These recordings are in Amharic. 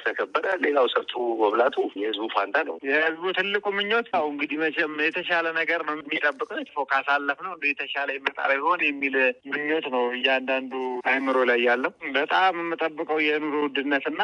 ከተከበረ ሌላው ሰርቶ መብላቱ የህዝቡ ፋንታ ነው። የህዝቡ ትልቁ ምኞት ያው እንግዲህ መቼም የተሻለ ነገር ነው የሚጠብቀው ፎ ካሳለፍ ነው እንደ የተሻለ ይመጣል ይሆን የሚል ምኞት ነው እያንዳንዱ አይምሮ ላይ ያለው። በጣም የምጠብቀው የኑሮ ውድነትና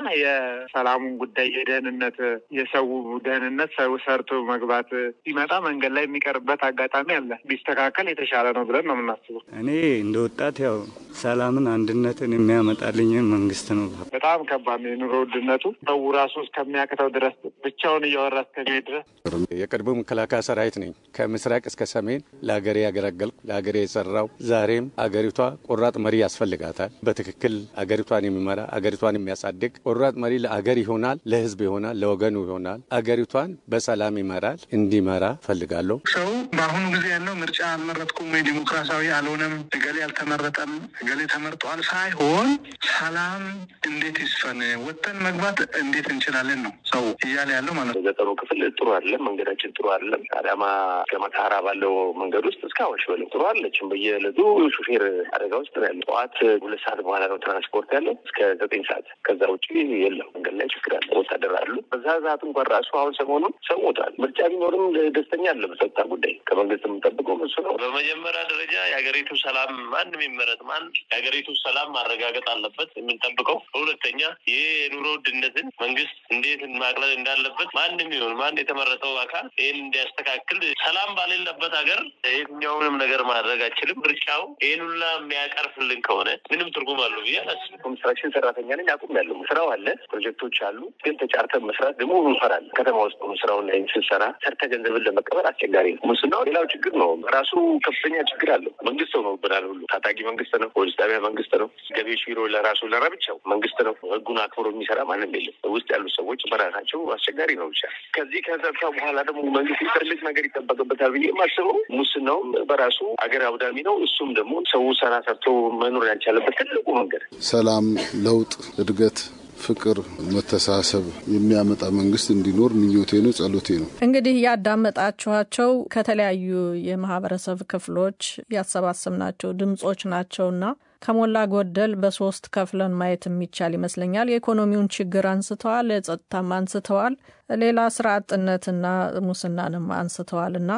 የሰላሙን ጉዳይ የደህንነት የሰው ደህንነት ሰው ሰርቶ መግባት ሲመጣ መንገድ ላይ የሚቀርበት አጋጣሚ አለ። ቢስተካከል የተሻለ ነው ብለን ነው የምናስበው። እኔ እንደ ወጣት ያው ሰላምን፣ አንድነትን የሚያመጣልኝ መንግስት ነው። በጣም ከባድ ነው የኑሮ ውድነቱ ሰው ራሱ እስከሚያቅተው ድረስ ብቻውን እያወራ እስከሚሄድ ድረስ የቀድሞ መከላከያ ሰራዊት ነኝ። ከምስራቅ እስከ ሰሜን ለሀገሬ ያገለገልኩ ለሀገሬ የሰራው ዛሬም አገሪቷ ቆራጥ መሪ ያስፈልጋታል። በትክክል አገሪቷን የሚመራ አገሪቷን የሚያሳድግ ቆራጥ መሪ ለአገር ይሆናል፣ ለህዝብ ይሆናል፣ ለወገኑ ይሆናል፣ አገሪቷን በሰላም ይመራል። እንዲመራ ፈልጋለሁ። ሰው በአሁኑ ጊዜ ያለው ምርጫ አልመረጥኩም ወይ ዲሞክራሲያዊ አልሆነም፣ እገሌ አልተመረጠም፣ እገሌ ተመርጧል ሳይሆን ሰላም እንዴት ይስፈን፣ ወጥተን መግባት እንዴት እንችላለን ነው ሰው እያለ ያለው ማለት ነው። ገጠሩ ክፍል ጥሩ አይደለም፣ መንገዳችን ጥሩ አይደለም። አዳማ እስከ መተሃራ ባለው መንገድ ውስጥ እስከ አዋሽ በለው ጥሩ አለችም። በየዕለቱ ሹፌር አደጋ ውስጥ ነው ያለው። ጠዋት ሁለት ሰዓት በኋላ ነው ትራንስፖርት ያለው እስከ ዘጠኝ ሰዓት። ከዛ ውጭ የለም። መንገድ ላይ ችግር አለ። ወታደር አሉ። በዛ ሰዓት እንኳን ራሱ አሁን ሰሞኑን ሰው ሞቷል። ምርጫ ቢኖርም ደስተኛ አለ። በጸጥታ ጉዳይ ከመንግስት የምንጠብቀው እሱ ነው። በመጀመሪያ ደረጃ የሀገሪቱ ሰላም ማንም ይመረጥ ማን የሀገሪቱ ሰላም ማረጋገጥ አለበት የምንጠብቀው። በሁለተኛ ይህ የኑሮ ውድነትን መንግስት እንዴት ማቅለል እንዳለበት ማንም ይሁን ማን የተመረጠው አካል ይህን እንዲያስተካክል። ሰላም ባሌለበት ሀገር የትኛውንም ነገር ማድረግ አይችልም። ምርጫው ይህን ሁላ የሚያቀርፍልን ከሆነ ምንም ትርጉም አለው ብዬ አላስብም። ኮንስትራክሽን ሰራተኛ ነኝ አቁም ያለው ስራው አለ፣ ፕሮጀክቶች አሉ። ግን ተጫርተን መስራት ደግሞ እንፈራለን። ከተማ ውስጥ ሆኖ ስራውን ላይ ስንሰራ ሰርተ ገንዘብን ለመቀበል አስቸጋሪ ነው። ሙስናው ሌላው ችግር ነው። ራሱ ከፍተኛ ችግር አለው። መንግስት ነው ብናል ሁሉ ታጣቂ መንግስት ነው። ፖሊስ ጣቢያ መንግስት ነው። ገቢዎች ቢሮ ለራሱ ለረብቻው መንግስት ነው። ህጉን አክብሮ የሚሰራ ማንም የለም። ውስጥ ያሉ ሰዎች በራሳቸው አስቸጋሪ ነው። ብቻ ከዚህ ከጸጥታ በኋላ ደግሞ መንግስት ትልቅ ነገር ይጠበቅበታል ብዬ የማስበው ሙስናውም በራሱ አገር አውዳሚ ነው። እሱም ደግሞ ሰው ሰራ ሰርቶ መኖር ያልቻለበት ትልቁ መንገድ ሰላም፣ ለውጥ፣ እድገት ፍቅር፣ መተሳሰብ የሚያመጣ መንግስት እንዲኖር ምኞቴ ነው፣ ጸሎቴ ነው። እንግዲህ ያዳመጣችኋቸው ከተለያዩ የማህበረሰብ ክፍሎች ያሰባሰብናቸው ድምጾች ናቸውና ከሞላ ጎደል በሶስት ከፍለን ማየት የሚቻል ይመስለኛል። የኢኮኖሚውን ችግር አንስተዋል፣ የጸጥታም አንስተዋል፣ ሌላ ስራ አጥነትና ሙስናንም አንስተዋል እና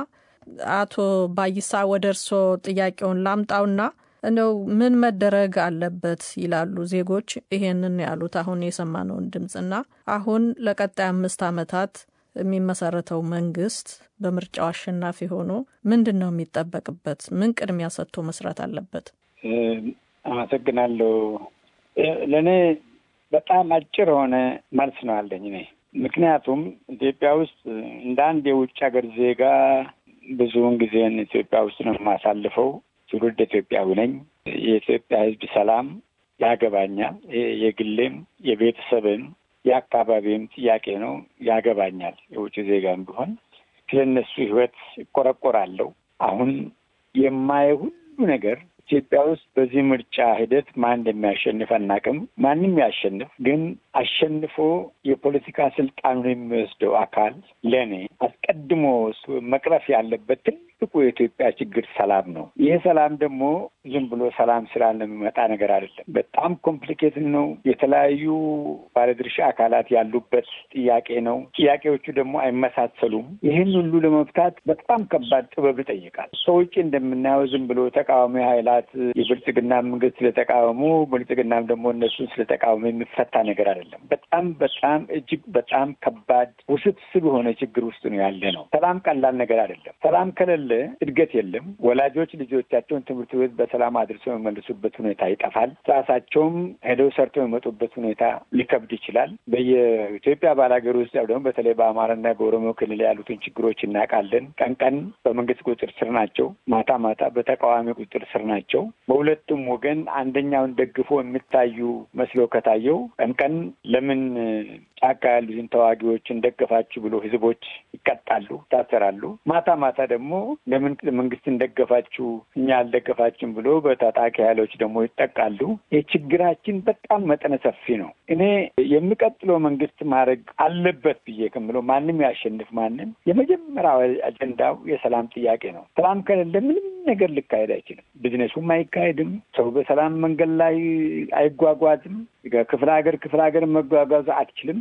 አቶ ባይሳ ወደ እርስዎ ጥያቄውን ላምጣውና እንደው ምን መደረግ አለበት ይላሉ ዜጎች? ይሄንን ያሉት አሁን የሰማነውን ድምፅና አሁን ለቀጣይ አምስት ዓመታት የሚመሰረተው መንግስት በምርጫው አሸናፊ ሆኖ ምንድን ነው የሚጠበቅበት? ምን ቅድሚያ ሰጥቶ መስራት አለበት? አመሰግናለሁ። ለእኔ በጣም አጭር የሆነ መልስ ነው አለኝ እኔ ምክንያቱም ኢትዮጵያ ውስጥ እንደ አንድ የውጭ ሀገር ዜጋ ብዙውን ጊዜን ኢትዮጵያ ውስጥ ነው የማሳልፈው። ትውልድ ኢትዮጵያዊ ነኝ። የኢትዮጵያ ሕዝብ ሰላም ያገባኛል። የግሌም የቤተሰብም የአካባቢም ጥያቄ ነው፣ ያገባኛል። የውጭ ዜጋም ቢሆን ስለ እነሱ ሕይወት ይቆረቆራለሁ። አሁን የማየው ሁሉ ነገር ኢትዮጵያ ውስጥ በዚህ ምርጫ ሂደት ማን እንደሚያሸንፍ አናውቅም። ማንም ያሸንፍ፣ ግን አሸንፎ የፖለቲካ ስልጣኑን የሚወስደው አካል ለእኔ አስቀድሞ መቅረፍ ያለበት ትልቁ የኢትዮጵያ ችግር ሰላም ነው። ይህ ሰላም ደግሞ ዝም ብሎ ሰላም ስላለ የሚመጣ ነገር አይደለም። በጣም ኮምፕሊኬትድ ነው። የተለያዩ ባለድርሻ አካላት ያሉበት ጥያቄ ነው። ጥያቄዎቹ ደግሞ አይመሳሰሉም። ይህን ሁሉ ለመፍታት በጣም ከባድ ጥበብ ይጠይቃል። ከውጭ እንደምናየው ዝም ብሎ ተቃዋሚ ኃይላት የብልጽግና መንግስት ስለተቃወሙ ብልጽግናም ደግሞ እነሱን ስለተቃወሙ የሚፈታ ነገር አይደለም። በጣም በጣም እጅግ በጣም ከባድ ውስብስብ የሆነ ችግር ውስጥ ነው ያለ ነው። ሰላም ቀላል ነገር አይደለም። ሰላም ከሌለ እድገት የለም። ወላጆች ልጆቻቸውን ትምህርት ቤት በሰላም አድርሰው የመልሱበት ሁኔታ ይጠፋል። ራሳቸውም ሄደው ሰርተው የመጡበት ሁኔታ ሊከብድ ይችላል። በየኢትዮጵያ ባላገር ውስጥ ያው ደግሞ በተለይ በአማራና በኦሮሞ ክልል ያሉትን ችግሮች እናውቃለን። ቀን ቀን በመንግስት ቁጥጥር ስር ናቸው፣ ማታ ማታ በተቃዋሚ ቁጥጥር ስር ናቸው። በሁለቱም ወገን አንደኛውን ደግፎ የሚታዩ መስሎ ከታየው ቀን ቀን ለምን ጫካ ያሉትን ተዋጊዎችን ደገፋችሁ ብሎ ህዝቦች ይቀጣሉ፣ ይታሰራሉ። ማታ ማታ ደግሞ ለምን መንግስትን ደገፋችሁ እኛ አልደገፋችሁም ብሎ በታጣቂ ኃይሎች ደግሞ ይጠቃሉ። የችግራችን በጣም መጠነ ሰፊ ነው። እኔ የሚቀጥለው መንግስት ማድረግ አለበት ብዬ ከምለው ማንም ያሸንፍ ማንም የመጀመሪያው አጀንዳው የሰላም ጥያቄ ነው። ሰላም ከሌለ ምንም ነገር ሊካሄድ አይችልም። ቢዝነሱም አይካሄድም። ሰው በሰላም መንገድ ላይ አይጓጓዝም። ክፍለ ሀገር ክፍለ ሀገር መጓጓዝ አትችልም።